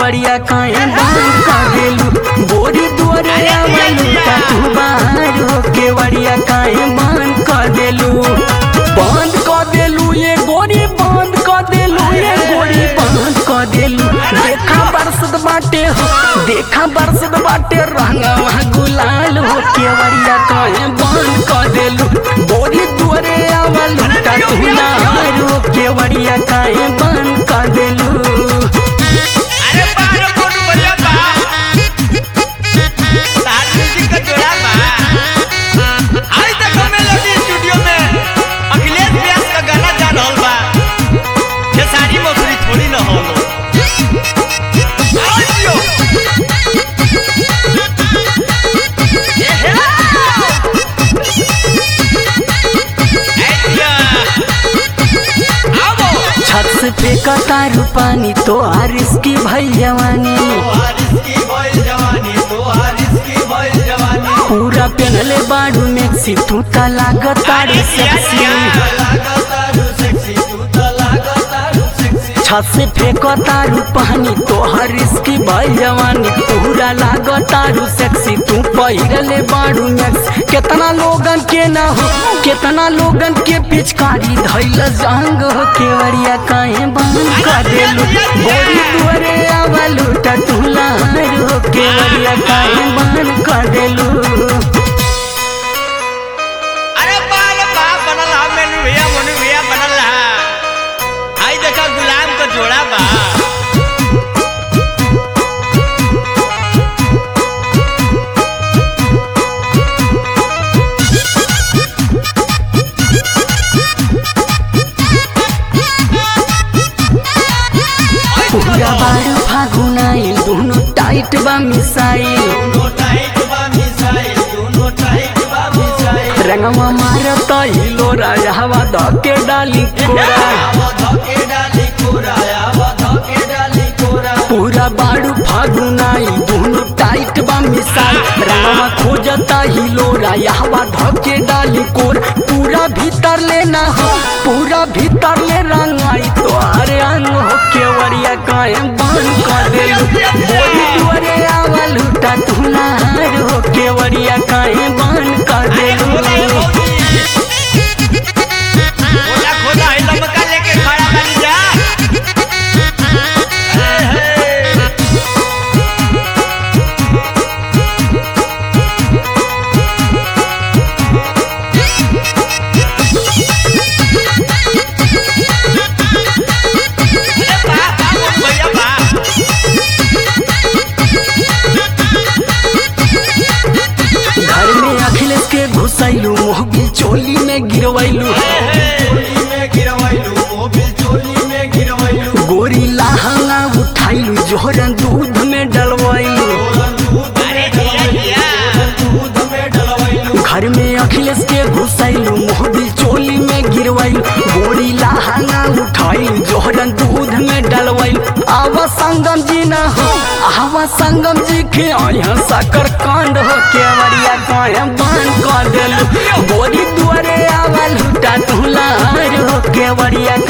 केवड़िया काहे बंद कर देलू गोरी दुआरे आवलू का तू बाहर हो केवड़िया काहे बंद कर देलू बंद कर देलू ये गोरी बंद कर देलू ये गोरी बंद कर देलू देखा बरसत बाटे हो देखा बरसत बाटे रंगवा गुलाल हो केवड़िया काहे बंद कर देलू गोरी दुआरे आवलू का तू बाहर हो केवड़िया काहे बंद कर देलू अरे बाहर कोट बढ़िया बा तार म्यूजिक का जोड़ा बा आज तक हमें लगी स्टूडियो में अखिलेश व्यास का गाना जा रहल बा ये सारी मौसरी थोड़ी न हो लो आइयो ये हे आइया आवो छत से फेंका तारू पानी तो आरिस की भई जवानी हारिस की भइल जवानी तो हारिस की भइल जवानी पूरा पहनले बाड़ू में तू ता लागत तारू सेक्सी छत से फेंको तारू पानी तो हरिस की भई जवानी पूरा लागत तारू सेक्सी तू पहिरले बाड़ू में कितना लोगन के ना हो कितना लोगन के पिचकारी धैल जंग हो केवड़िया काहे बंद कर देलू बोरी दुआरे आवलू टटुला हो केवड़िया काहे बंद कर देलू अरे बाल बा बनल हा मेनू भैया मोनू भैया बनल हा आई देखा गुलाम का जोड़ा बा पूरा बारू फागुनाइल दोनों टाइट बा मिसाइल दोनों टाइट बा मिसाइल दोनों टाइट बा मिसाइल रंगवा मारत हिलो राजावा धके डाली कोरा आवा धके डाली कोरा आवा धके डाली कोरा पूरा बारू फागुनाइल दोनों टाइट बा मिसाइल रंगवा खोजता हिलो राजावा धके डाली कोरा पूरा भीतर लेना हो पूरा भीतर ले रंगाई तो अरे अंग हो केवड़िया काहे बंद कर देलू बोली दुआरे आवल टटुला हो केवड़िया काहे बंद कर देलू खोला खोला है लमका लेके खड़ा बनी जा हे, हे। अरे बा बा मोनू भैया बा घर में अखिलेश के घुसैलू मोहगी चोली में गिरवैलू चोली में गिरवैलू मोबिल चोली में गिरवैलू गोरी लहंगा उठाइलू जोहरन दूध में डलवैलू अरे दिया दिया दूध में डलवैलू घर में अखिलेश के घुसैलू मोहगी चोली में गिरवैलू गोरी लहंगा उठाइलू जोहरन दूध में डलवैलू आवा संगम जी न हो आवा संगम जी के यहाँ साकर कांड हो केवड़िया काहे बंद कर देलू गोरी दुआरे आवा लुटा तुला हो केवड़िया